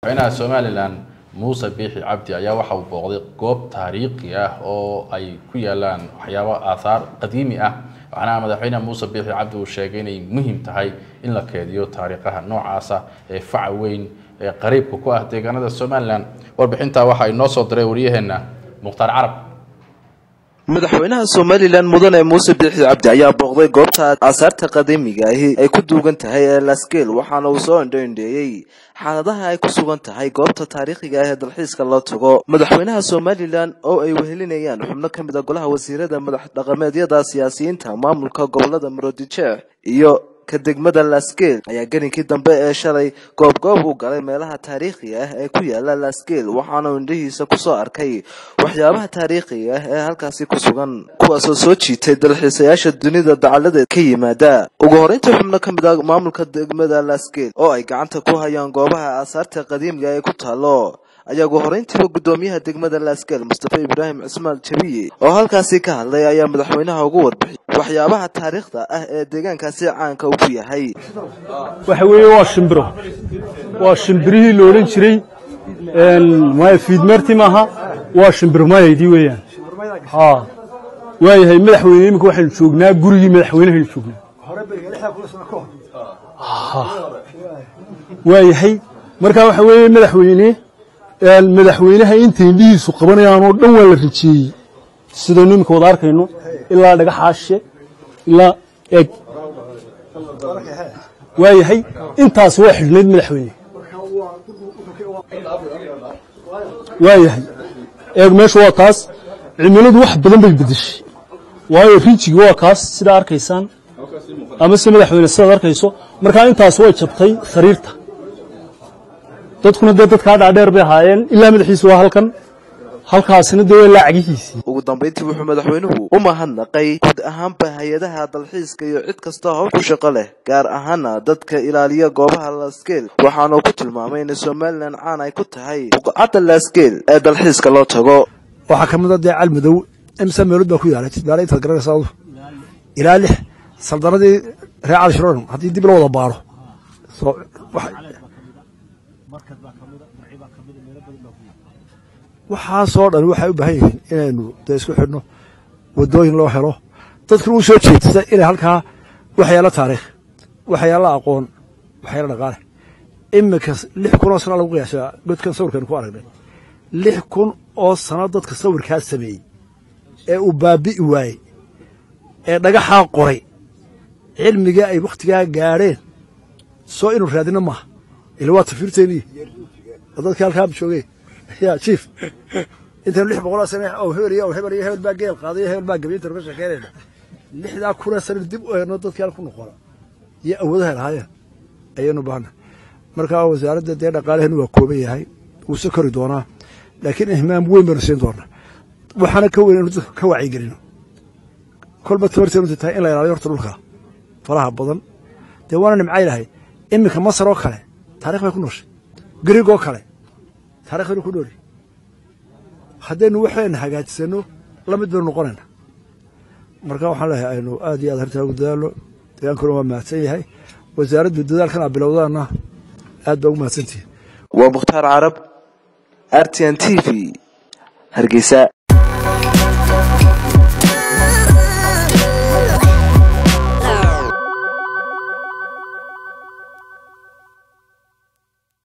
madaxweynaha somalilan muuse biixi cabdi ayaa waxa uu booqday goob taariikhi ah oo ay ku yaalaan waxyaabo aathaar qadiimi ah waxaana madaxweyne muuse biixi cabdi uu sheegay inay muhiim tahay in la keediyo taariikhaha noocaasa ee faca weyn ee qariibka ku ah deegaanada somalilan warbixintaa waxaa inoo soo diray waryaheena mukhtaar carab madaxweynaha somalilan mudane muuse biixi cabdi ayaa booqday goobta aasaarta qadiimiga ahi ay ku duugan tahay ee laskeel waxaana uu soo indhoindheeyey xaaladaha ay ku sugan tahay goobta taariikhiga ah ee dalxiiska loo tago madaxweynaha somalilan oo ay wehelinayaan xubno ka mid a golaha wasiirada madax dhaqameedyada siyaasiyiinta maamulka gobolada maroodijeex iyo ka degmada laskeel ayaa gelinkii dambe ee shalay goobgoob u galay meelaha taariikhiga ah ee ku yaala laskeel waxaana uu indhihiisa kusoo arkay waxyaabaha taariikhiga ah ee halkaasi ku sugan kuwaasoo soo jiitay dalxiisayaasha dunida dacaladeed ka yimaada ugu horeyntii xubno ka mid a maamulka degmada laskeel oo ay gacanta ku hayaan goobaha aasaarta qadiimiga ee ku taalo ayaa ugu horeyntiiba guddoomiyaha degmada laskeel mustafa ibraahim cismaan jabiye oo halkaasi ka hadlay ayaa madaxweynaha ugu warbixiyay waxyaabaha taariikhda ah ee deegaankaasi caanka uu ku yahay waxa weeye waa shimbiro waa shimbirihii la odhan jiray maya fiidmeerti maaha waa shimbiro mayaydii weeyaan ha waayahay madaxweyne iminka waxaynu joognaa gurigii madaxweynehaynu joognaa waayahay markaa waxa weeye madaxweyne madaxweynaha inta indhihiisu qabanayaan oo dhan waa la rijeeyey sidaynu iminka wada arkayno ilaa dhagaxaashe ilaa eeg waayahay intaas waa xidhnayd madaxweyne waayahay eeg meesha waa taas cimiladu wax badan bay bedeshay waayo rijigi waa kaas sidaa arkaysaan ama se madaxweyne sidaad arkayso markaa intaas way jabtay sariirta dadkuna dee dadkaa dhaadheer bay ahaayeen ilaa madaxiisu waa halkan halkaasina dee waa laacagihiisii ugu dambayntii wuxuu madaxweynuhu u mahadnaqay guud ahaanba hay-adaha dalxiiska iyo cid kasta howl ku shaqo leh gaar ahaana dadka ilaaliya goobaha laskeel waxaanuu ku tilmaamay in somalilan caan ay ku tahay buqcadda laskeel ee dalxiiska loo tago waxaa ka mid a dee calmadow imsa meelood baa ku yaalay daala intaad garanaysa adu ilaa lix saldanadii reer cali shiroon haddii dib la wada baaro waxaasoo dhan waxay u baahan yihiin inaynu dee isku xidhno wadooyin loo helo dadkuna u soo jeedsa inay halkaa waxyaalo taariikh waxyaalo aqoon waxyaalo dhaqaale iminka lix kun oo sana lagu qiyaasaa godkan sawirkaynu ku aragnay lix kun oo sano dadka sawirkaa sameeyey ee uu baabi'i waayey ee dhagaxaa qoray cilmiga ay wakhtigaa gaadheen soo inuu raadino maaha ila waa tafiirteennii oo dadkii halkaa joogeen ya jief intaynu lix boqoloo sane oo hebel iyo hebel iyo hebel baa geel qaaday iyo hebel baa gabiy intaynu ka sheekeynayna lixdaa kunoo sane dib u eegno dadkii hal ku noqona iyo awoodaha lahaayeen ayaynu baahna marka wasaaradda dee dhaqaalaheenu waa kooban yahay wuu se kori doonaa laakiin ihmaam weyn baynu siin doonaa waxaana ka weyn inu dadka ka wacyigelino kolba tabarteenu tahay in la ilaaliyo horta dhulka faraha badan dee waana nimcay lahay iminka masar oo kale taarikh bay ku nooshay griig oo kale taarikh baynu ku nooli haddaynu waxayna hagaajisano la mid baynu noqonayna marka waxaan leeyahay aynu aad iyo aad hartaa ugu dadaalno degaankuna waa mahadsan yahay wasaaraddu dadaalkan aa bilowdaana aad baa ugu mahadsantihin waa mukhtaar carab r t n t v hargeysa